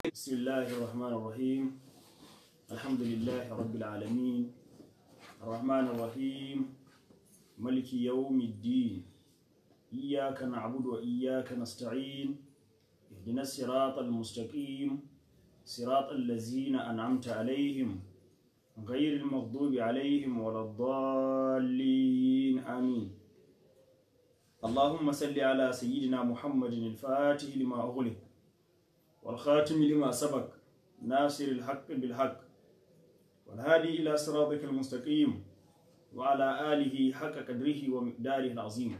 بسم الله الرحمن الرحيم الحمد لله رب العالمين الرحمن الرحيم ملك يوم الدين إياك نعبد وإياك نستعين اهدنا الصراط المستقيم صراط الذين أنعمت عليهم غير المغضوب عليهم ولا الضالين آمين اللهم صل على سيدنا محمد الفاتح لما أغلق والخاتم لما سبق ناصر الحق بالحق والهادي إلى صراطك المستقيم وعلى آله حق قدره ومقداره العظيم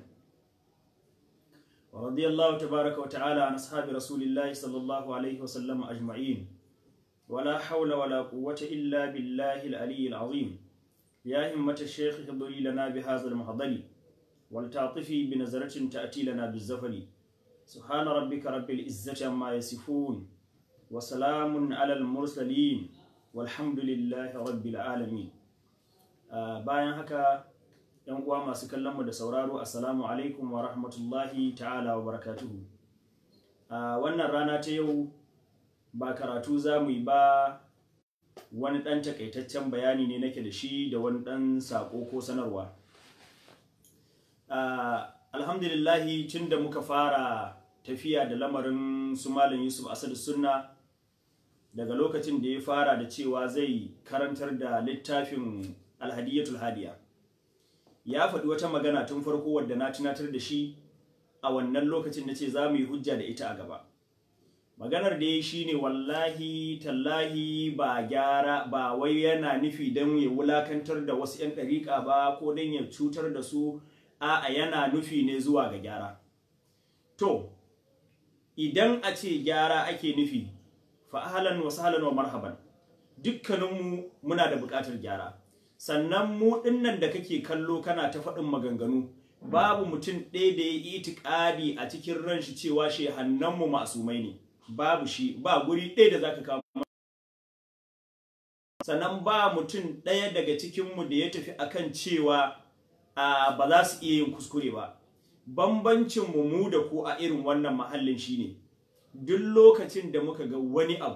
ورضي الله تبارك وتعالى عن أصحاب رسول الله صلى الله عليه وسلم أجمعين ولا حول ولا قوة إلا بالله العلي العظيم يا همة الشيخ احضري لنا بهذا المحضر ولتعطفي بنظرة تأتي لنا بالزفر سبحان ربك رب العزة عما يصفون وسلام على المرسلين والحمد لله رب العالمين bayan haka yan uwa masu kallon mu da sauraro assalamu alaikum wa rahmatullahi ta'ala wa barakatuhu a wannan rana ta yau ba karatu za mu yi ba wani ɗan takaitaccen bayani ne nake da shi da wani ɗan saƙo ko sanarwa alhamdulillahi tun da muka fara tafiya da lamarin su malam yusuf asadu sunna daga lokacin da ya fara da cewa zai karantar da littafin alhadiyatul hadiya ya faɗi wata magana tun farko wadda na tunatar da shi a wannan lokacin da ce za mu yi hujja da ita a gaba maganar da ya shi ne wallahi tallahi ba gyara ba wai yana nufi don ya wulakantar da wasu 'yan ɗariƙa ba ko don ya cutar da su a'a yana nufi ne zuwa ga gyara to idan a ce gyara ake nufi fa ahlan wa sahlan wa marhaban dukkaninmu muna da buƙatar gyara sannan mu dinnan da kake kallo kana ta faɗin maganganu babu mutum ɗaya da ya yi itikadi a cikin ran shi cewa shehannanmu masumai ne babu shi ba guri ɗaya da zaka kawo sannan ba mutum ɗaya daga cikinmu da ya tafi akan cewa Uh, ba za su iya yin kuskure ba bambancin mu mu da ku a irin wannan mahallin shine duk lokacin da muka ga wani abu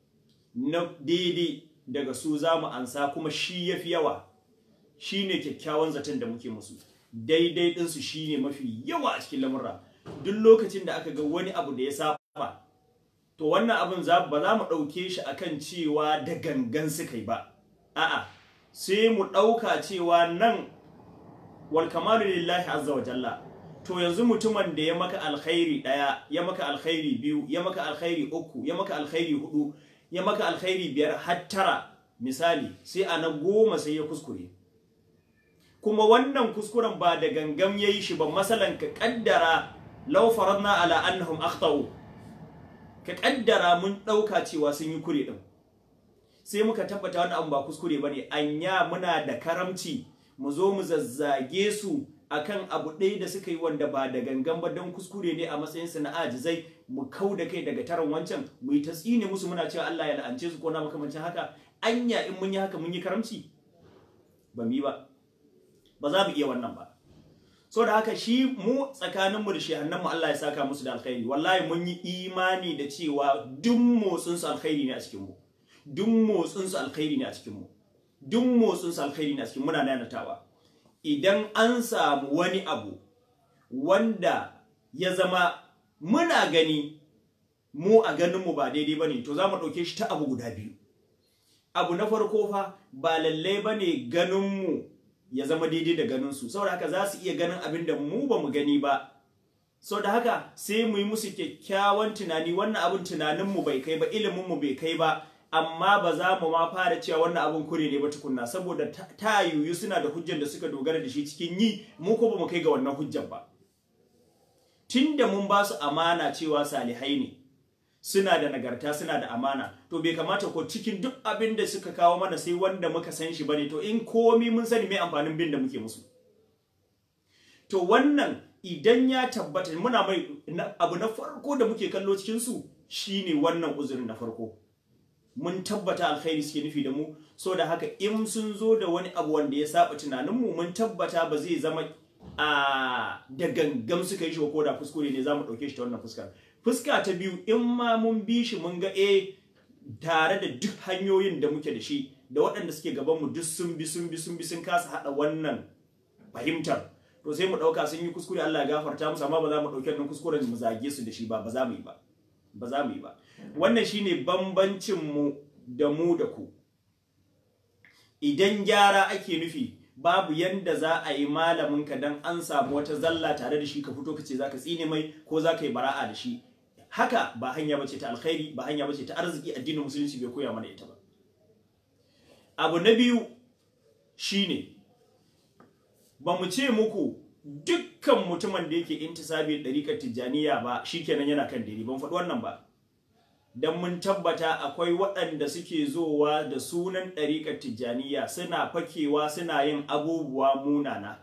na daidai daga su za mu ansa kuma shi ya fi yawa shine kyakkyawan zaton da muke musu daidai ɗinsu shine mafi yawa a cikin lamurra duk lokacin da aka ga wani abu da ya saba to wannan abin ba za mu ɗauke shi akan cewa da gangan suka yi ba a'a sai mu ɗauka cewa nan wal kamalu lillahi azza wa jalla to yanzu mutumin da ya maka alkhairi daya ya maka alkhairi biyu ya maka alkhairi uku ya maka alkhairi hudu ya maka alkhairi biyar har tara misali sai a na goma sai ya kuskure kuma wannan kuskuren ba da gangam yayi shi ba masalan ka kaddara law faradna ala annahum akhtau ka kaddara mun dauka cewa sun yi kure din sai muka tabbata wannan abu ba kuskure bane anya muna da karamci mu zo mu zazzage su akan abu ɗaya da suka yi wanda ba da gangan ba don kuskure ne a matsayinsu na ajizai mu kau da kai daga taron wancan mu yi ta tsine musu muna cewa Allah ya la'ance su ko na makamancin haka anya in mun yi haka mun yi karamci ba mu yi ba ba za mu iya wannan ba so da haka shi mu tsakaninmu da shehannanmu Allah ya saka musu da alkhairi wallahi mun yi imani da cewa duk motsin su alkhairi ne a cikin mu duk motsin su alkhairi ne a cikin mu duk motsin su alkhairi ne a cikin muna nanatawa idan an samu wani abu wanda ya zama muna gani mu a ganinmu ba daidai ba ne to za mu ɗauke shi ta abu guda biyu abu na farko fa ba lallai ba ne ganinmu ya zama daidai da ganinsu saboda haka za su iya ganin abin da mu ba mu gani ba sau da haka sai mu yi musu kyakkyawan tunani wannan abin tunaninmu bai kai ba iliminmu bai kai ba amma ba za mu ma fara cewa wannan abin kure ne ba tukunna saboda ta yiwu suna da hujjar da suka dogara da shi cikin yi mu ko ba mu kai ga wannan hujjar ba tunda mun ba su amana cewa salihai ne suna da nagarta suna da amana to bai kamata ko cikin duk abin da suka kawo mana sai wanda muka san shi bane to in komi mun sani mai amfanin bin da muke musu to wannan idan ya tabbata muna mai abu na farko da muke kallo cikin su shine wannan uzurin na farko mun tabbata alkhairi suke nufi da mu so da haka in sun zo da wani abu wanda ya saba tunaninmu mun tabbata ba zai zama a da gangam suka yi shi ko da kuskure ne za mu ɗauke shi ta wannan fuskar fuska ta biyu in ma mun bi shi mun ga eh tare da duk hanyoyin da muke da shi da waɗanda suke gaban mu duk sun bi sun bi sun bi sun kasa hada wannan fahimtar to sai mu dauka sun yi kuskure Allah ya gafarta musu amma ba za mu dauki wannan kuskuren mu zage su da shi ba ba za mu yi ba ba za mu yi ba wannan shine bambancin mu da mu da ku idan gyara ake nufi babu yanda za a yi malamin ka dan an samu wata zalla tare da shi ka fito ka ce zaka tsine mai ko zaka yi bara'a da shi haka ba hanya bace ta alkhairi ba hanya bace ta arziki addinin musulunci bai koya mana ita ba abu na biyu shine ba mu ce muku dukkan mutumin da yake intisabi ɗariƙar tijjaniya ba shikenan yana kan daidai ban faɗi wannan ba dan mun tabbata akwai waɗanda suke zowa da sunan ɗariƙar tijjaniya suna fakewa suna yin abubuwa munana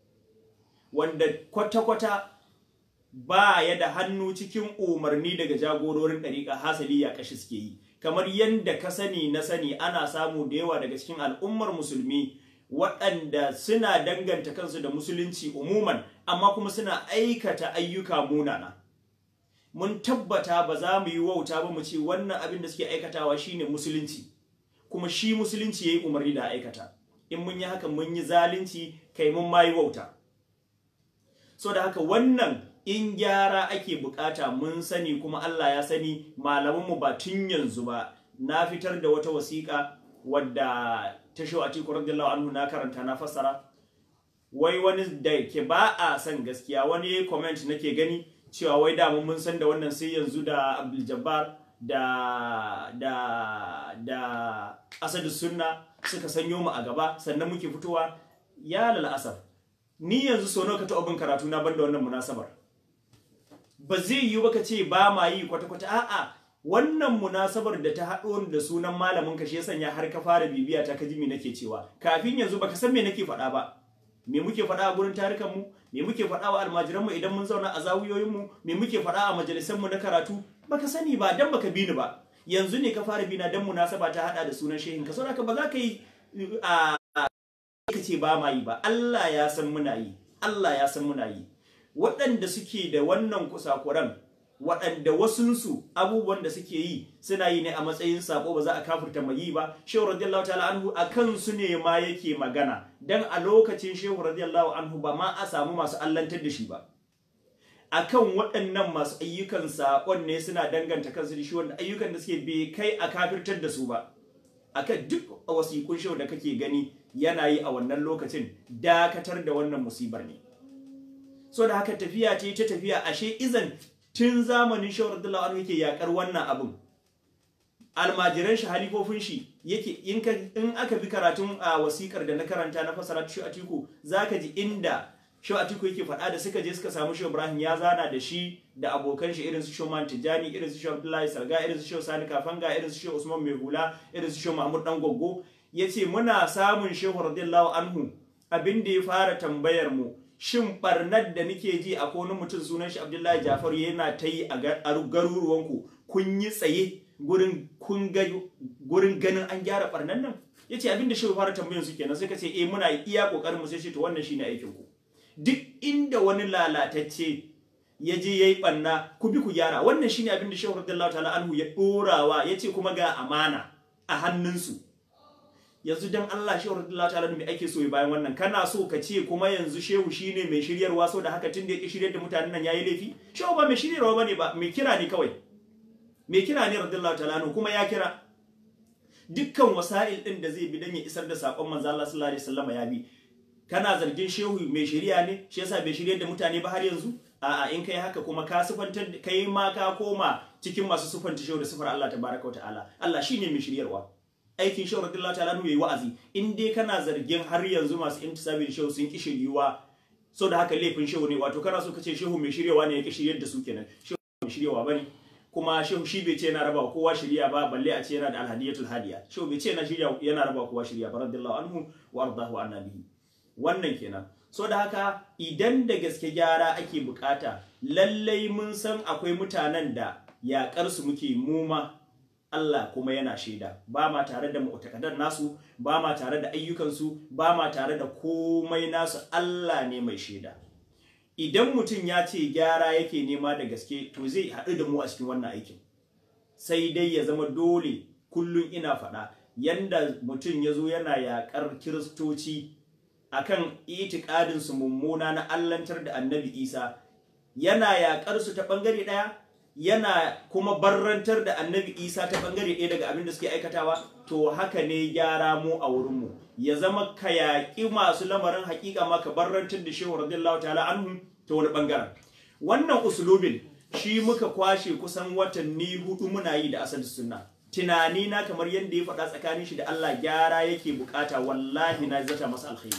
wanda kwata-kwata ba ya da hannu cikin umarni daga jagororin ɗariƙa hasali ya kashi suke yi kamar yadda ka sani na sani ana samu da yawa daga cikin al'ummar musulmi waɗanda suna danganta kansu da musulunci umuman amma kuma suna aikata ayyuka munana mun tabbata ba za mu yi wauta ba mu ce wannan abin da suke aikatawa shine musulunci kuma shi musulunci yayi umarni da aikata in mun yi haka mun yi zalunci kai mun ma yi wauta so da haka wannan in gyara ake bukata mun sani kuma Allah ya sani malamanmu ba tun yanzu ba na fitar da wata wasiƙa wadda ta shi a tiku radiyallahu anhu na karanta na fassara wai wani da ke ba a san gaskiya wani comment nake gani cewa wai da mun san da wannan sai yanzu da Abdul Jabbar da da da Asadu Sunna suka sanyo mu a gaba sannan muke fitowa ya lalasaf ni yanzu so nawa ka taɓa bin karatu na banda wannan munasabar ba zai yi ba ka ce ba ma yi kwata-kwata a'a wannan munasabar da ta haɗo da sunan malamin ka shi sanya har ka fara bibiya ta kaji me nake cewa kafin yanzu baka san me nake faɗa ba me muke faɗa a gurin tarukan mu me muke faɗa wa almajiran mu idan mun zauna a zawiyoyin mu me muke faɗa a majalisan mu na karatu baka sani ba dan baka bi ni ba yanzu ne ka fara bina dan munasaba ta hada da sunan shehin ka saboda ba za ka yi a ka ce ba ma yi ba Allah ya san muna yi Allah ya san muna yi waɗanda suke da wannan kusakuran waɗanda wasunsu abubuwan da suke yi suna yi ne a matsayin sako ba za a kafirta mai yi ba shehu radiyallahu ta'ala anhu a kansu ne ma yake magana dan a lokacin shehu radiyallahu anhu ba ma a samu masu allantar da shi ba akan waɗannan masu ayyukan saƙon ne suna danganta kansu da shi wanda ayyukan da suke bai kai a kafirtar da su ba akan duk wasiƙun shehu da kake gani yana yi a wannan lokacin dakatar da wannan musibar ne so da haka tafiya ce ta tafiya ashe izan tun zamanin shawar radiyallahu anhu yake yakar wannan abun almajiran shi halifofin shi yake in aka bi karatun a wasikar da na karanta na fasara shi atiku zaka ji inda shi atiku yake faɗa da suka je suka samu shi ibrahim ya zana da shi da abokan shi irin su shoman tijani irin su shi abdullahi sarga irin su shi sani kafanga irin su shi usman mai hula irin su shi mahmud dan goggo yace muna samun shehu radiyallahu anhu abin da ya fara tambayar mu shin barnar da nake ji a wani mutum sunan shi Abdullahi Jafar yana ta yi a garuruwanku kun yi tsaye gurin kun ga gurin ganin an gyara barnar nan yace abin da shi fara tambayan su kenan sai ka ce eh muna iya kokarin mu sai shi to wannan shine aikin ku duk inda wani lalatacce ya je yayi barna ku bi ku gyara wannan shine abin da Shehu radiyallahu ta'ala anhu ya dorawa yace kuma ga amana a hannunsu yanzu dan Allah shehu radiyallahu ta'ala me ake so bayan wannan kana so ka ce kuma yanzu shehu shine mai shiryarwa so da haka tunda yake shiryar da mutanen nan yayi laifi shehu ba mai shiryarwa bane ba mai kira ne kawai mai kira ne radiyallahu ta'ala kuma ya kira dukkan wasa'il din da zai bi dan ya isar da sakon manzo Allah sallallahu alaihi wasallam ya bi kana zargin shehu mai shiriya ne shi yasa bai shiryar da mutane ba har yanzu a'a in kai haka kuma ka sufantar kai ma ka koma cikin masu sufanta shehu da sufar Allah tabaraka wa ta'ala Allah shine mai shiryarwa aikin shehu radiyallahu ta'ala yayi wa'azi in dai kana zargin har yanzu masu intisabi da shehu sun ki shiryuwa so da haka laifin shehu ne wato kana so ka ce shehu mai shiryawa ne ya ki shiryar da su kenan shehu mai shiryawa bane kuma shehu shi bai ce yana raba kowa shirya ba balle a ce yana da alhadiyatul hadiya shehu bai ce yana shirya yana raba kowa shirya ba radiyallahu anhu wa ardahu annabi wannan kenan so da haka idan da gaske gyara ake bukata lallai mun san akwai mutanen da yakar su muke muma Allah kuma yana shaida ba ma tare da mu'takadan nasu ba ma tare da ayyukansu ba ma tare da komai nasu Allah ne mai shaida idan mutum ya ce gyara yake nema da gaske to zai haɗu da mu a cikin wannan aikin sai dai ya zama dole kullum ina faɗa yanda mutum ya zo yana yaƙar kiristoci akan itikadin su mummuna na allantar da annabi isa yana yaƙar su ta ɓangare ɗaya yana kuma barrantar da annabi isa ta ɓangare ɗaya daga abin da suke aikatawa to haka ne gyara mu a wurinmu ya zama ka yaƙi masu lamarin haƙiƙa ma ka barrantar da shehu radiyallahu ta'ala anhu ta wani ɓangaren wannan usulubin shi muka kwashe kusan watanni hudu muna yi da asali sunna tunani na kamar yadda ya faɗa tsakanin shi da Allah gyara yake bukata wallahi na zata masa alkhairi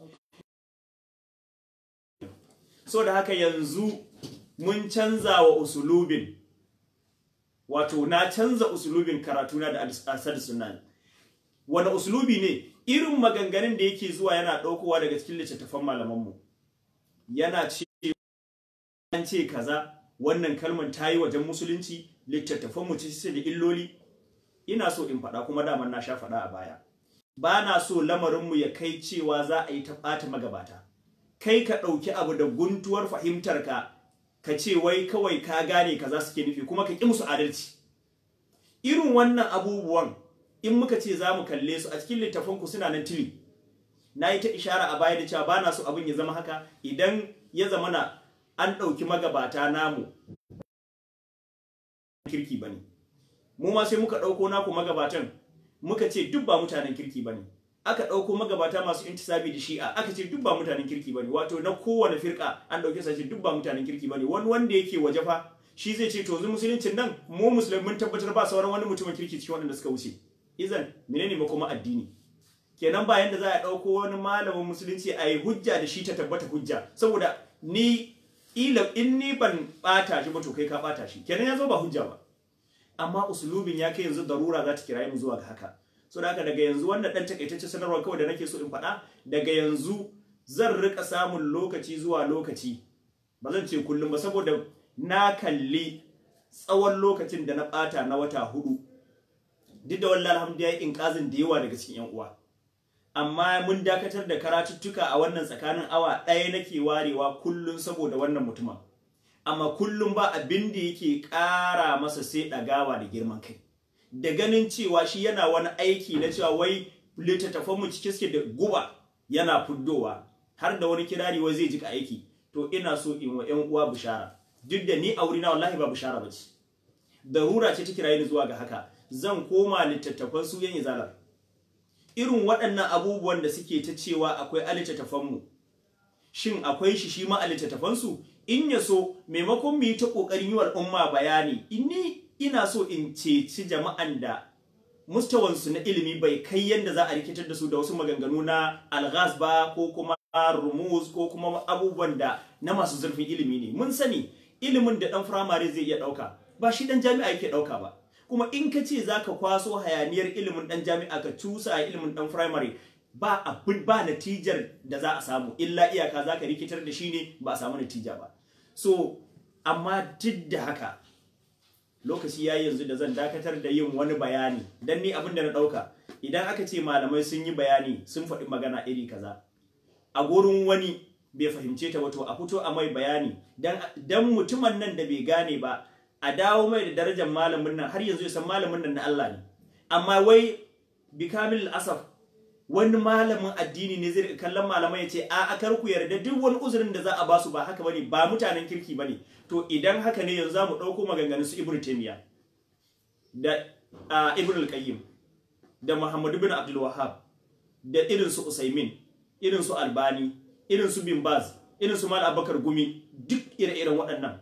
so da haka yanzu mun canza wa usulubin wato na canza usulubin karatuna da asali sunna wani usulubi ne irin maganganun da yake zuwa yana ɗaukowa daga cikin littattafan malamanmu yana ce an ce kaza wannan kalmar ta yi wajen musulunci littattafan mu ce da illoli ina so in faɗa kuma daman na sha faɗa a baya ba na so lamarinmu ya kai cewa za a yi ta ɓata magabata kai ka ɗauki abu da guntuwar fahimtar ka ka ce wai kawai ka gane kaza suke nufi kuma ka ƙi musu adalci irin wannan abubuwan in muka ce za mu kalle su a cikin littafanku suna nan tili na yi ta ishara a baya da cewa ba na so abin ya zama haka idan ya zama na an ɗauki magabata namu kirki ba ne mu ma sai muka ɗauko naku magabatan muka ce duk ba mutanen kirki ba ne aka ɗauko magabata masu intisabi da shi'a aka ce duk ba mutanen kirki ba ne wato na kowane firka an ɗauke sa ce duk ba mutanen kirki ba ne wani wanda yake waje fa shi zai ce to yanzu musuluncin nan mu musulmi mun tabbatar ba sauran wani mutumin kirki cikin waɗanda suka wuce izan menene makoma addini kenan ba yanda za a ɗauko wani malamin musulunci a yi hujja da shi ta tabbata hujja saboda ni ila in ni ban bata shi ba to kai ka bata shi kenan ya zo ba hujja ba amma usulubin ya kai yanzu darura za ta kiraye mu zuwa ga haka so da haka daga yanzu wannan dan takaitacce sanarwa kawai da nake so in faɗa daga yanzu zan rika samun lokaci zuwa lokaci ba zan ce kullum ba saboda na kalli tsawon lokacin da na bata na wata hudu duk da wallahi alhamdulillah in kazin da yawa daga cikin yan uwa amma mun dakatar da karatuttuka a wannan tsakanin awa ɗaya nake warewa kullum saboda wannan mutumin amma kullum ba abin da yake ƙara masa sai ɗagawa da girman kai da ganin cewa shi yana wani aiki na cewa wai littattafan mu cike suke da guba yana fuddowa har da wani kirari wai zai jika aiki to ina so in wa ƴan uwa bishara duk da ni a wurina wallahi ba bishara bace darura ce ta kiraye ni zuwa ga haka zan koma littattafan su yan izalar irin waɗannan abubuwan da suke ta cewa akwai a littattafanmu shin akwai shi shi ma a littattafansu in ya so maimakon mu yi ta ƙoƙarin yi wa al'umma bayani inni ina so in ceci jama'an da mustawansu na ilimi bai kai yadda za a rikitar da su da wasu maganganu na alghaz ba ko kuma rumuz ko kuma abubuwan da na masu zurfin ilimi ne mun sani ilimin da ɗan firamare zai iya ɗauka ba shi ɗan jami'a yake ɗauka ba kuma in ka ce za ka kwaso hayaniyar ilimin ɗan jami'a ka cusa a ilimin ɗan firamare ba abin ba natijar da za a samu illa iyaka za ka rikitar da shi ne ba a samu natija ba so amma duk da haka lokaci ya yanzu da zan dakatar da yin wani bayani dan ni abin da na ɗauka idan aka ce malamai sun yi bayani sun faɗi magana iri kaza a gurin wani bai fahimce ta wato a fito a mai bayani dan mutumin nan da bai gane ba a dawo mai da darajar malamin nan har yanzu ya san malamin nan na Allah ne amma wai bi kamil asaf wani malamin addini ne zai kallon malamai ya ce a akar ku yarda duk wani uzurin da za a basu ba haka bane ba mutanen kirki bane to idan haka ne yanzu zamu dauko maganganun su Ibn Taymiyyah da Ibn al-Qayyim da Muhammad ibn Abdul Wahhab da irin su Usaimin irin su Albani irin su Bin Baz irin su Mal Abubakar Gumi duk ire-iren waɗannan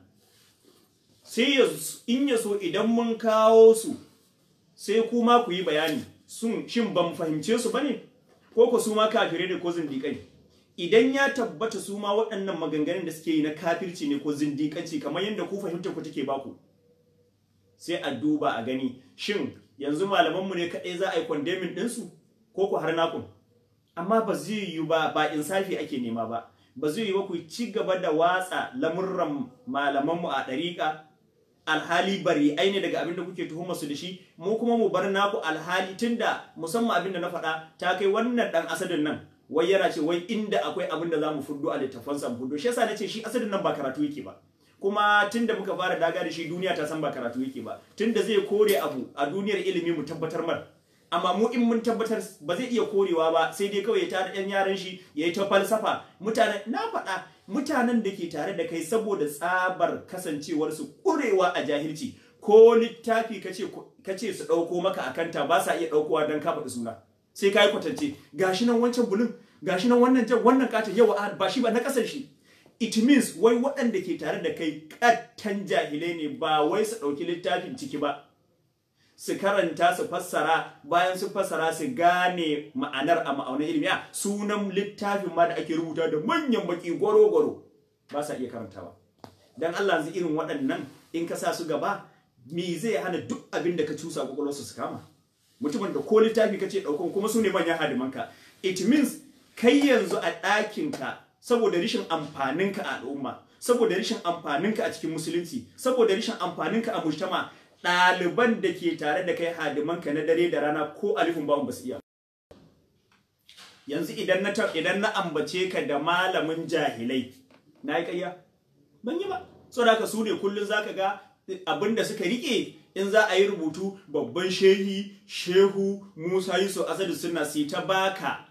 sai in ya so idan mun kawo su sai kuma ku yi bayani sun shin ban fahimce su bane ko ko su ma kafirai ne ko zindiƙai idan ya tabbata su ma waɗannan maganganun da suke yi na kafirci ne ko zindiƙanci kamar yadda ku fahimta ku take baku sai a duba a gani shin yanzu malamanmu ne kaɗai za a yi kwandemin ɗinsu ko ku har nakun amma ba zai yi ba ba insafi ake nema ba ba zai yi ba ku ci gaba da watsa lamurran malamanmu a ɗariƙa alhali bari aine daga abin da kuke tuhumar su da shi mu kuma mu bar naku alhali tunda musamman abin da na faɗa ta kai wannan dan asadin nan wai yana ce wai inda akwai abin da zamu fuddo a littafansa mu fuddo shi yasa nace shi asalin nan ba karatu yake ba kuma tunda muka fara daga da shi duniya ta san ba karatu yake ba tunda zai kore abu a duniyar ilimi mu tabbatar mar amma mu in mun tabbatar ba zai iya korewa ba sai dai kawai ya tada yan yaran shi yayi ta falsafa mutanen na faɗa mutanen da ke tare da kai saboda tsabar kasancewar su kurewa a jahilci ko littafi kace kace su dauko maka akanta ba sa iya daukowa dan ka faɗi suna sai kai kwatance gashi nan wancan bulun gashi nan wannan jan wannan katon yawa ba shi ba na kasan shi it means wai waɗanda ke tare da kai kattan jahilai ne ba wai su ɗauki littafin ciki ba su karanta su fassara bayan su fassara su gane ma'anar a ma'aunin ilimi a sunan littafin ma da ake rubuta da manyan baki gwaro-gwaro ba sa iya karantawa dan Allah zai irin waɗannan in ka sa su gaba me zai hana duk abin da ka cusa kwakwalwarsu su kama mutumin da ko littafi ka ce ɗaukan kuma su ne manyan hadimanka it means kai yanzu a ɗakinka saboda rishin amfaninka a al'umma saboda rishin amfaninka a cikin musulunci saboda rishin amfaninka a mujtama ɗaliban da ke tare da kai hadimanka na dare da rana ko alifin bawon basu iya yanzu idan na idan na ambace ka da malamin jahilai na yi ƙarya ban yi ba saboda haka su ne kullum zaka ga abinda suka rike in za a yi rubutu babban shehi shehu musa yusuf asadu suna sai ta baka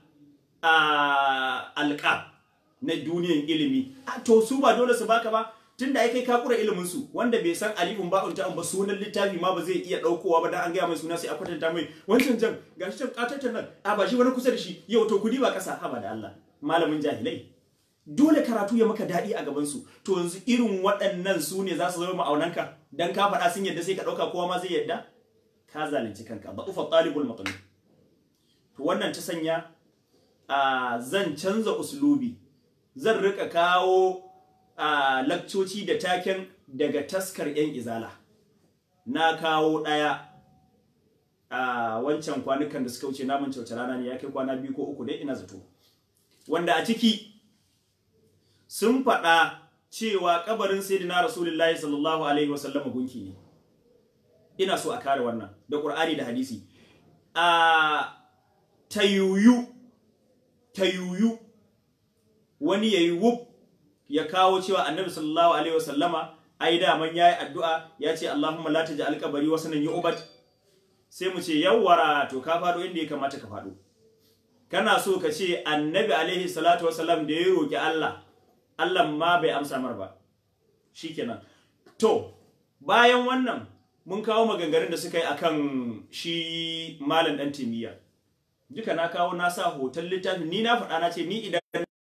a alƙa na duniyan ilimi to su ba dole su baka ba tunda ai kai ka kura ilimin su wanda bai san alifin ba'un ta'un ba sunan littafi ma ba zai iya daukowa ba dan an gaya mai suna sai a kwatanta mai wancan jan gashi can katatan nan a ba shi wani kusa da shi yau to kudi ba kasa haba da Allah malamin jahilai dole karatu ya maka daɗi a gaban su to yanzu irin waɗannan su ne za su zama ma'aunanka dan ka faɗa sun yadda sai ka ɗauka kowa ma zai yadda ka zalunci kanka ba ufa talibul maqlub to wannan ta sanya a zan canza uslubi zan rika kawo a lakcoci da taken daga taskar 'yan izala na kawo ɗaya a wancan kwanukan da suka wuce namun kyauta rana ne ya kai kwana biyu ko uku dai ina zato wanda a ciki sun faɗa cewa kabarin sayyidina rasulullahi sallallahu alaihi wasallam gunki ne ina so a kare wannan da ƙur'ani da hadisi a tayuyu tayuyu wani yayi wuf ya kawo cewa annabi sallallahu alaihi wasallama ai da man yayi addu'a ya ce Allahumma la taj'al qabri wasanan yu'bad sai mu ce yawwara to ka fado inda ya kamata ka fado kana so ka ce annabi alaihi salatu wasallam da ya roki Allah Allah ma bai amsa mar ba shikenan to bayan wannan mun kawo maganganun da suka yi akan shi malam dan timiya duka na kawo na sa hoton littafin ni na faɗa na ce ni idan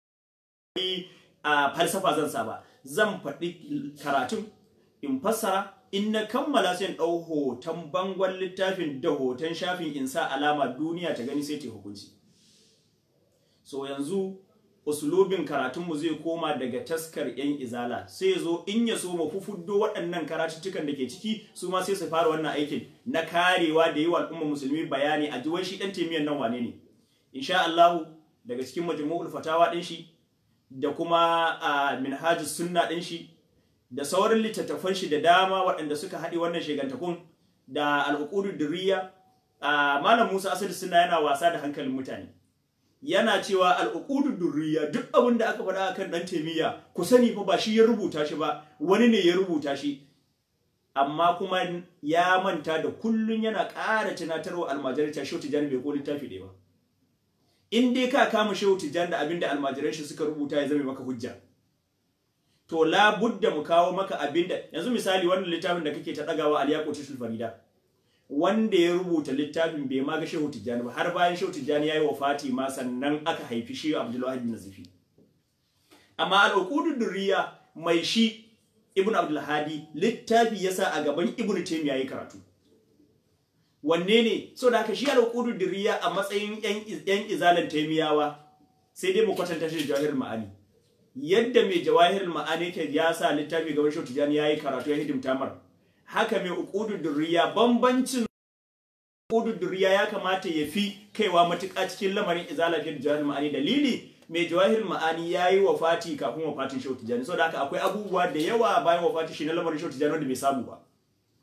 a falsafa zan sa ba zan faɗi karatun in fassara in na kammala sai in ɗau hoton bangon littafin da hoton shafin in sa alama duniya ta gani sai ta hukunci so yanzu usulubin karatunmu zai koma daga taskar yan izala sai zo in ya so mu fufuddo waɗannan karatuttukan da ke ciki su ma sai su fara wannan aikin na karewa da yi wa al'umma musulmi bayani a jiwon shi ɗan taimiyan nan wane ne insha Allah daga cikin majmu'ul fatawa ɗin shi da kuma a minhajus sunna ɗin shi da sauran littattafan shi da dama waɗanda suka haɗe wannan shegantakun da al'uqudud durriya malam Musa Asad sunna yana wasa da hankalin mutane yana cewa al'uqudud durriya duk abin da aka faɗa akan dan taimiyya ku sani fa ba shi ya rubuta shi ba wani ne ya rubuta shi amma kuma ya manta da kullun yana ƙara tunatarwa almajirai ta shehu tijani bai ko littafi ɗaya ba in dai ka kama shehu tijani da abinda almajiran shi suka rubuta ya zame maka hujja to la budda mu kawo maka abinda yanzu misali wannan littafin da kake ta dagawa al-yaqutul farida wanda ya rubuta littafin bai ma ga shehu tijani ba har bayan shehu tijani yayi wafati ma sannan aka haifi shehu abdullahi bin nazifi amma al-uqudud durriya mai shi ibnu abdul hadi littafi yasa a gaban ibnu taymiya yayi karatu wanne ne so da haka shi al-uqudud durriya a matsayin yan izalan taymiyawa sai dai mu kwatanta shi da jawahirul ma'ani yadda mai jawahirul ma'ani yake ya sa littafi gaban shehu tijani yayi karatu ya hidimta mar haka mai uqudud durriya bambancin uqudud durriya ya kamata ya fi kaiwa matuƙa cikin lamarin izala da jawahirul ma'ani dalili mai jawahirul ma'ani yayi wafati kafin wafatin shehu tijani so da haka akwai abubuwa da yawa bayan wafatin shi na lamarin shehu tijani wanda bai samu ba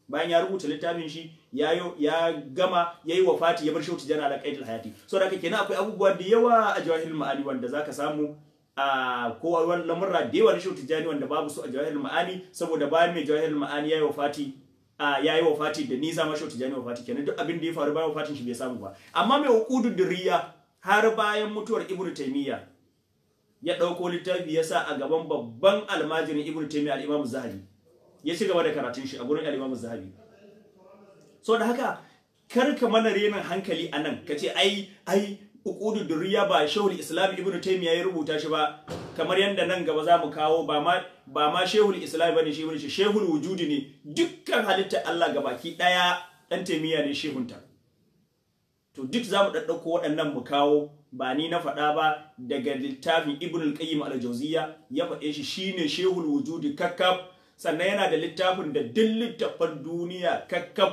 bayan ya rubuta littafin shi ya ya gama yayi wafati ya bar shehu tijani ala qaidil hayati so da haka kenan akwai abubuwa da yawa a jawahirul ma'ani wanda zaka samu a ko wani lamurra da yawa na shehu tijani wanda babu su a jawahirul ma'ani saboda bayan mai jawahirul ma'ani yayi wafati a yayi wafati da nisa ma shehu tijani wafati kenan duk abin da ya faru bayan wafatin shi bai samu ba amma mai uqudud durriya har bayan mutuwar ibnu taymiya ya ɗauko littafi ya sa a gaban babban almajirin ibnu taymiya al-imam zahabi ya ci gaba da karatun shi a gurin al-imam zahabi so da haka kar ka mana renin hankali anan ka ce ai ai uqudu durriya ba shehul islam ibnu taymiya ya rubuta shi ba kamar yadda nan gaba za mu kawo ba ma ba ma shehul islam bane shi bane shehul wujudi ne dukkan halitta Allah gabaki daya dan taymiya ne shehunta to duk za mu ɗaɗɗauko waɗannan mu kawo ba ni na faɗa ba daga littafin ibn al-qayyim al-jawziyya ya faɗe shi shine shehul wujudi kakkab sannan yana da littafin da duk littafan duniya kakkab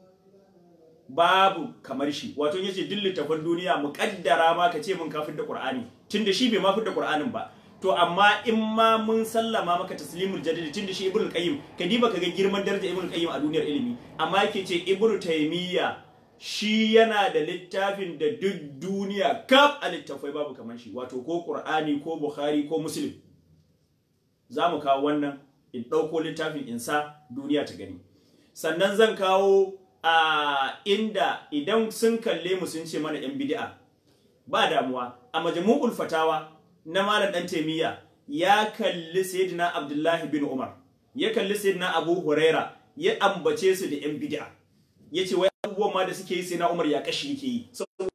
babu kamar shi wato yace duk littafan duniya muƙaddara ma ka ce mun kafin da qur'ani tunda shi bai ma da qur'anin ba to amma in ma mun sallama maka taslimul jadid tunda shi ibn al-qayyim ka diba kaga girman daraja ibn al-qayyim a duniyar ilimi amma yake ce ibn taymiya shi yana da littafin da duk duniya kaf a littafai babu kamar shi wato ko Qur'ani ko Bukhari ko Muslim za mu kawo wannan in ɗauko littafin insa duniya ta gani sannan zan kawo a inda idan sun kalle mu sun ce mana yan bid'a ba damuwa a majmu'ul fatawa na malam dan taimiyya ya kalli sayyidina Abdullahi bin Umar ya kalli sayyidina Abu Huraira ya ambace su da yan bid'a yace wai abubuwan ma da suke yi sai na Umar ya kashi yake yi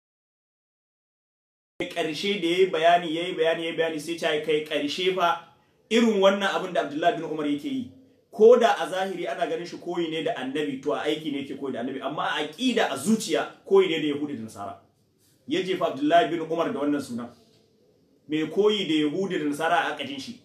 karshe da yayi bayani yayi bayani yayi bayani sai ta kai karshe fa irin wannan abin da Abdullahi bin Umar yake yi ko da a zahiri ana ganin shi koyi ne da annabi to a aiki ne yake koyi da annabi amma a aqida a zuciya koyi ne da yahudi da nasara ya jefa Abdullahi bin Umar da wannan sunan mai koyi da yahudi da nasara a akadin shi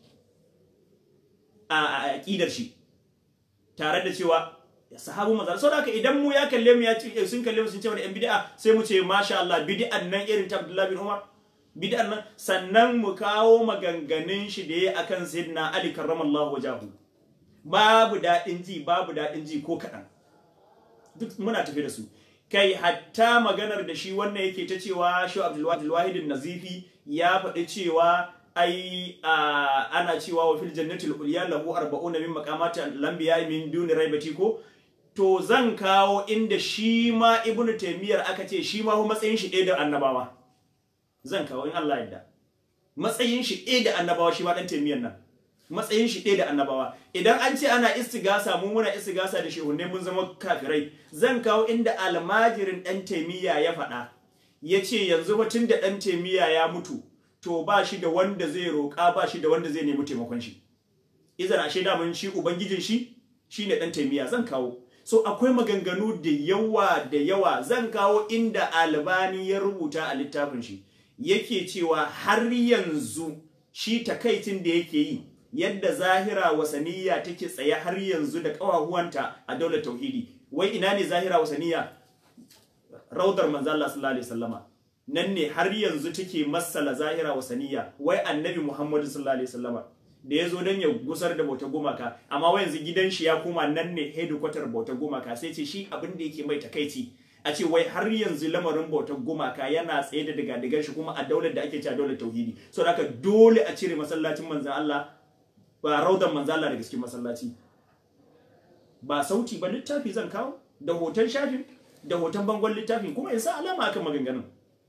a aqidar shi tare da cewa sahabu manzo saboda haka idan mu ya kalle mu ya ce sun kalle mu sun ce wani yan bid'a sai mu ce masha Allah bid'an nan irin ta Abdullah bin Umar bid'an nan sannan mu kawo maganganun shi da yayi akan Sayyidina Ali karramallahu wajahu babu dadin ji babu dadin ji ko kadan duk muna tafi da su kai hatta maganar da shi wannan yake ta cewa shi Abdul Wahid nazifi ya faɗi cewa ai ana cewa wa fil jannati al-ulya lahu 40 min maqamati al-anbiya min duni raibati ko to zan kawo inda shi ma ibnu taymiyar aka ce shi ma matsayin shi ɗaya da annabawa zan kawo in Allah yadda matsayin shi ɗaya da annabawa shi ma dan taymiyar nan matsayin shi ɗaya da annabawa idan an ce ana istigasa mu muna istigasa da shehunne mun zama kafirai zan kawo inda almajirin dan taymiya ya faɗa ya ce yanzu batun da dan taymiya ya mutu to ba shi da wanda zai roƙa ba shi da wanda zai nemi taimakon shi izan ashe da mun shi ubangijin shi shine dan taymiya zan kawo so akwai maganganu da yawa da yawa zan kawo inda albani ya rubuta a littafin shi yake cewa har yanzu shi takaitin da yake yi yadda zahira wasaniya take tsaye har yanzu da ƙawahuwanta a daular tauhidi wai ina ne zahira wasaniya raudar manzo Allah sallallahu alaihi wasallama nan ne har yanzu take masala zahira wasaniya wai annabi Muhammadu sallallahu alaihi wasallama da ya zo don ya gusar da bautar gumaka amma wai yanzu gidan shi ya koma nan ne hedikwatar bautar gumaka sai ce shi abin da yake mai takaici a ce wai har yanzu lamarin bautar gumaka yana tsaye da daga digan shi kuma a daular da ake cewa daular tauhidi so haka dole a cire masallacin manzan Allah ba raudan manzan Allah daga cikin masallaci ba sauti ba littafi zan kawo da hoton shafin da hoton bangon littafin kuma in sa alama akan maganganun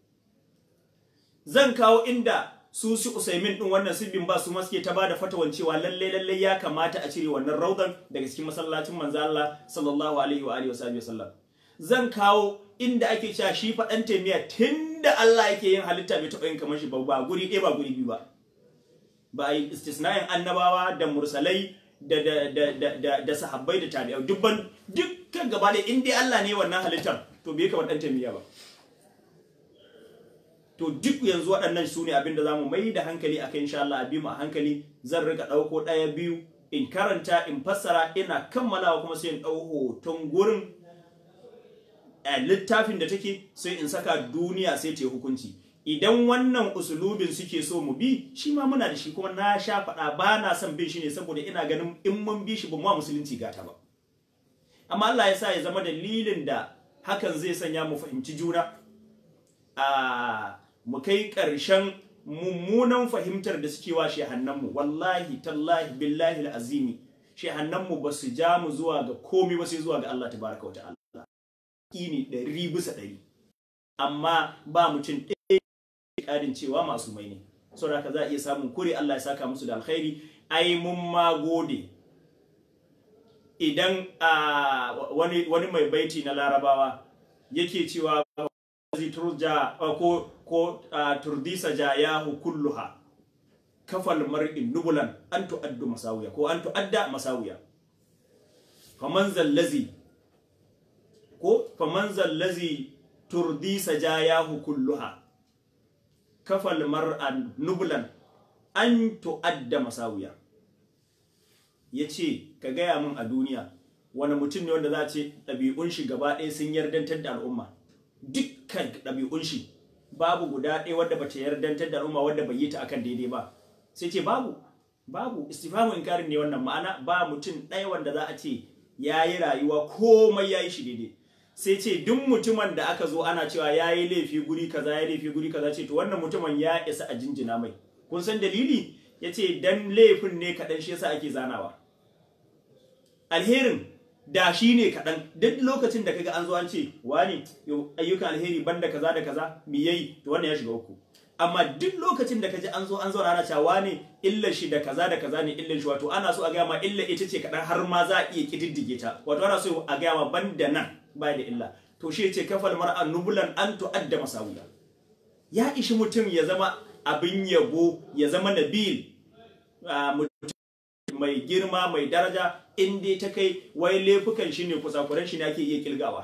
zan kawo inda su su Usaimin din wannan sibbin ba su maske ta bada fatawan cewa lalle lalle ya kamata a cire wannan raudan daga cikin masallacin manzo Allah sallallahu alaihi wa alihi wasallam zan kawo inda ake cewa shi fa dan taimiya tunda Allah yake yin halitta bai taɓa yin kamar shi ba ba guri ɗaya ba guri biyu ba ba a yi istisna'in annabawa da mursalai da da da da da, da sahabbai da tabi'ai dubban dukkan gaba da in dai Allah ne wannan halittar to bai kamar dan taimiya ba to duk yanzu waɗannan su ne abinda za mu mai da hankali a kai insha Allah a bi mu a hankali zan rika ɗauko ɗaya biyu in karanta in fassara ina kammalawa kuma sai in ɗau hoton gurin a littafin da take sai in saka duniya sai ta yi hukunci idan wannan usulubin suke so mu bi shi ma muna da shi kuma na sha faɗa ba na son bin shi ne saboda ina ganin in mun bi shi ba mu musulunci gata ba amma Allah ya sa ya zama dalilin da hakan zai sanya mu fahimci juna a mu kai ƙarshen mummunan fahimtar da suke wa shehannanmu wallahi tallahi billahi azimi shehannanmu ba su ja mu zuwa ga komi ba sai zuwa ga Allah tabaraka wa ta'ala ne ɗari bisa ɗari amma ba mutum ɗaya ƙarin cewa masu mai ne saboda haka za a iya samun kure Allah ya saka musu da alkhairi ai mun ma gode idan wani wani mai baiti na larabawa yake cewa turja ko ko turdisa jayahu kulluha kafal mar'in nubulan an tu'addu masawiya ko an tu'adda masawiya faman zallazi ko faman zallazi turdisa jayahu kulluha kafal mar'an nubulan an tu'adda masawiya yace ka gaya min a duniya wani mutum ne wanda za a ce ɗabi'un shi gaba ɗaya sun yardantar da al'umma dukkan ɗabi'un shi babu guda ɗaya wadda bata yardantar da al'umma wadda bai yi ta akan daidai ba sai ce babu babu istifamu inkarin ne wannan ma'ana ba mutum ɗaya wanda za a ce ya yi rayuwa komai ya yi shi daidai sai ce duk mutumin da aka zo ana cewa ya yi laifi guri kaza ya laifi guri kaza ce to wannan mutumin ya isa a jinjina mai kun san dalili ya ce dan laifin ne kaɗan shi yasa ake zanawa alherin da shi ne kaɗan duk lokacin da kaga an zo an ce wani ayyukan alheri banda kaza da kaza mi yayi to wannan ya shiga uku amma duk lokacin da kaji an zo an zo ana cewa wani illa shi da kaza da kaza ne illan shi wato ana so a gaya ma illa ita ce kaɗan har ma za a iya kididdige ta wato ana so a gaya ma banda nan ba da illa to shi ce kafal mar'an nubulan an tu'adda masawiya ya ishi mutum ya zama abin yabo ya zama nabil mai girma mai daraja in dai ta kai wai laifukan shi ne kusakuran shi ne ake iya kilgawa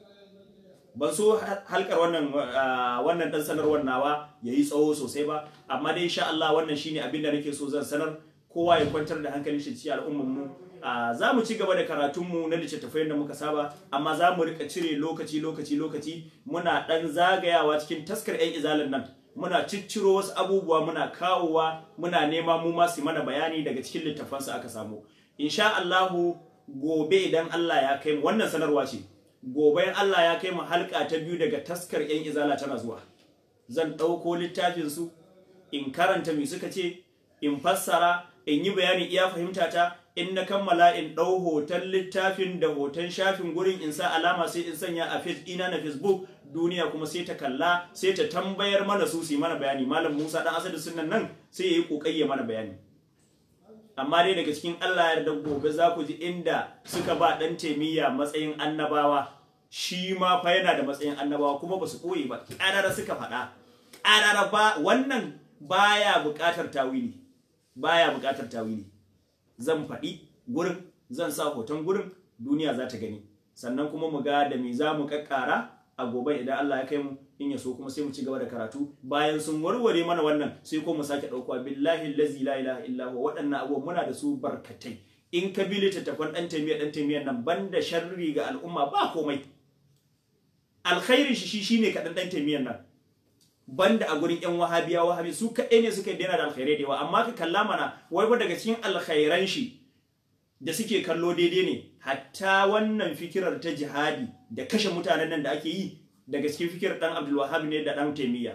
ban so halkar wannan wannan dan sanarwar nawa yayi tsawo sosai ba amma dai insha Allah wannan shine abin da nake so zan sanar kowa ya kwantar da hankalin shi cikin al'ummar mu za mu ci gaba da karatun mu na littattafai da muka saba amma za mu rika cire lokaci lokaci lokaci muna dan zagayawa cikin taskar yan izalan nan muna cicciro wasu abubuwa muna kawowa muna nema mu ma su mana bayani daga cikin littafansu aka samu insha Allahu gobe idan Allah ya kai mu wannan sanarwa ce gobe Allah ya kai mu halka ta biyu daga taskar yan izala tana zuwa zan ɗauko littafin su in karanta me suka ce in fassara in yi bayani iya fahimta ta in na kammala in ɗau hoton littafin da hoton shafin gurin in sa alama sai in sanya a face ina na facebook duniya kuma sai ta kalla sai ta tambayar mana su su mana bayani malam musa dan asali sunan nan sai ya yi kokari ya mana bayani amma dai daga cikin allah ya yarda gobe za ku ji inda suka ba dan taimiyya matsayin annabawa shi ma fa yana da matsayin annabawa kuma ba su koyi ba ƙarara suka faɗa ƙarara ba wannan baya buƙatar tawili baya buƙatar tawili zan faɗi gurin zan sa hoton gurin duniya za ta gani sannan kuma mu ga da me za mu kakkara a gobe idan Allah ya kai mu in ya so kuma sai mu ci gaba da karatu bayan sun warware mana wannan sai ko mu sake ɗauka billahi allazi la ilaha illa huwa waɗannan abubuwa muna da su barkatai in ka bi littattafan ɗan taimiyya ɗan taimiyya nan banda sharri ga al'umma ba komai alkhairi shi shine kaɗan ɗan taimiyyar nan banda a gurin yan wahabiya wahabi su kaɗai ne suka daina da alkhairai da yawa amma ka kalla mana wai ba daga cikin alkhairan shi da suke kallo daidai ne hatta wannan fikirar ta jihadi da kashe mutanen nan da ake yi daga cikin fikirar dan Abdul Wahhab ne da dan Taymiya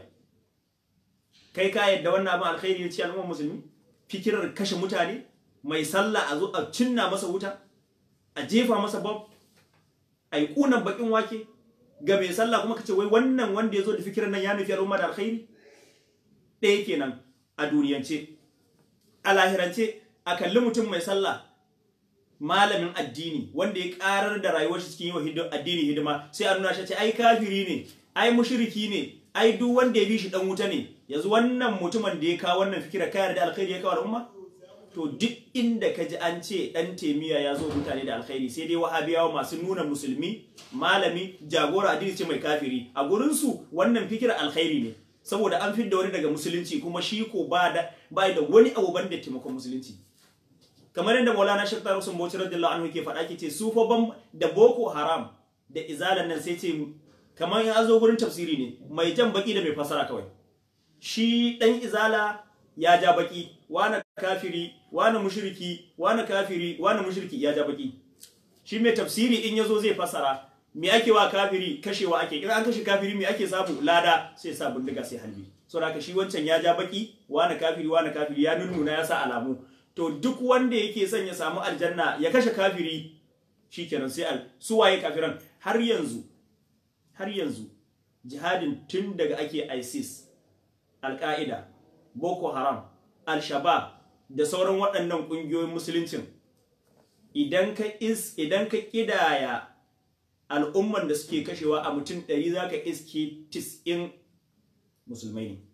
kai ka yadda wannan abin alkhairi ne ci al'ummar musulmi fikirar kashe mutane mai sallah a zo a cinna masa wuta a jefa masa bob a yi kunan bakin wake ga mai sallah kuma kace wai wannan wanda ya zo da fikirar nan ya nufi al'umma da alkhairi ɗaya kenan a duniyance a lahirance a kalli mutum mai sallah malamin addini wanda ya karar da rayuwar shi cikin yi wa addini hidima sai a nuna shi ce ai kafiri ne ai mushriki ne ai duk wanda ya bi shi dan wuta ne yanzu wannan mutumin da ya kawo wannan fikira kayar da alkhairi ya kawo al'umma to duk inda ka ji an ce dan temiya ya zo mutane da alkhairi sai dai wahabiyawa masu nuna musulmi malami jagora addini ce mai kafiri a gurin su wannan fikira alkhairi ne saboda an fidda wani daga musulunci kuma shi ko ba da ba da wani abu banda taimakon musulunci kamar yadda Maulana Sheikh Tahir Usman Bauchi radiyallahu anhu ke faɗa ke ce su fa ban da Boko Haram da izalan nan sai ce kamar ya zo gurin tafsiri ne mai jan baki da mai fasara kawai shi dan izala ya ja baki wani kafiri wani mushriki wani kafiri wani mushriki ya ja baki shi mai tafsiri in yazo zai fasara me ake wa kafiri kashewa ake in an kashe kafiri me ake samu lada sai sa bindiga sai halbi so haka shi wancan ya ja baki wani kafiri wani kafiri ya nunnuna ya sa alamu to duk wanda yake son ya samu aljanna ya kashe kafiri shikenan sai al su waye kafiran har yanzu har yanzu jihadin tun daga ake ISIS Al-Qaeda Boko Haram Al-Shabaab da sauran waɗannan ƙungiyoyin musuluncin idan ka is idan ka kidaya al'umman da suke kashewa a mutum ɗari za ka iske tis'in musulmai ne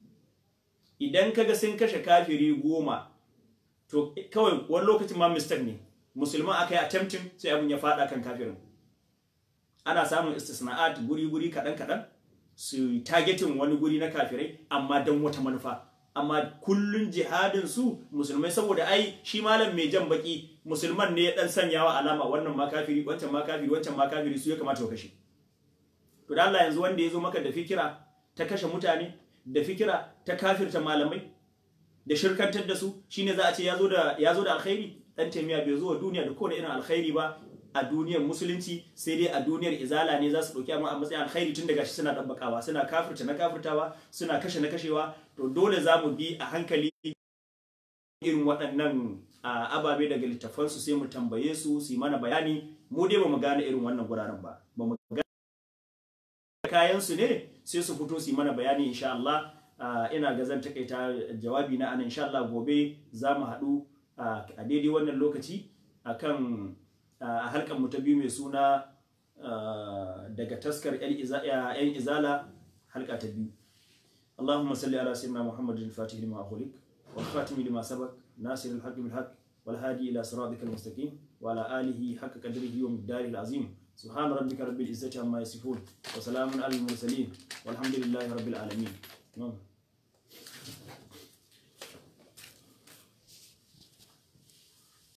idan ka ga sun kashe kafiri goma to kawai wani lokacin ma mistake ne musulman aka yi attempting sai abin ya faɗa kan kafirin ana samun istisna'at guri-guri kaɗan-kaɗan su targetin wani guri na kafirai amma don wata manufa amma kullun jihadin su musulmai saboda ai shi malam mai jan baki musulman ne ya dan sanyawa alama wannan ma kafiri wancan ma kafiri wancan ma kafiri su ya kamata ka kashe to da Allah yanzu wanda ya zo maka da fikira ta kashe mutane da fikira ta kafirta malamai da shirkantar da su shine za a ce ya zo da ya zo da alkhairi dan taimiya bai zo wa duniya da kowane irin alkhairi ba a duniyar musulunci sai dai a duniyar izala ne za su ɗauki amma a matsayin alkhairi tun daga shi suna ɗabbakawa suna kafirta na kafirtawa suna kashe na kashewa to dole za mu bi a hankali irin waɗannan ababe daga littafansu sai mu tambaye su su yi mana bayani mu dai ba mu gane irin wannan guraren ba ba mu gane kayan su ne sai su fito su yi mana bayani insha Allah ina ga zan takaita jawabi na anan insha Allah gobe za mu haɗu a daidai wannan lokaci akan a halkan mu ta biyu mai suna daga taskar yan izala halka ta biyu اللهم صل على سيدنا محمد الفاتح لما أغلق والخاتم لما سبق ناصر الحق بالحق والهادي إلى صراطك المستقيم وعلى آله حق قدره ومقداره العظيم سبحان ربك رب العزة عما يصفون وسلام على المرسلين والحمد لله رب العالمين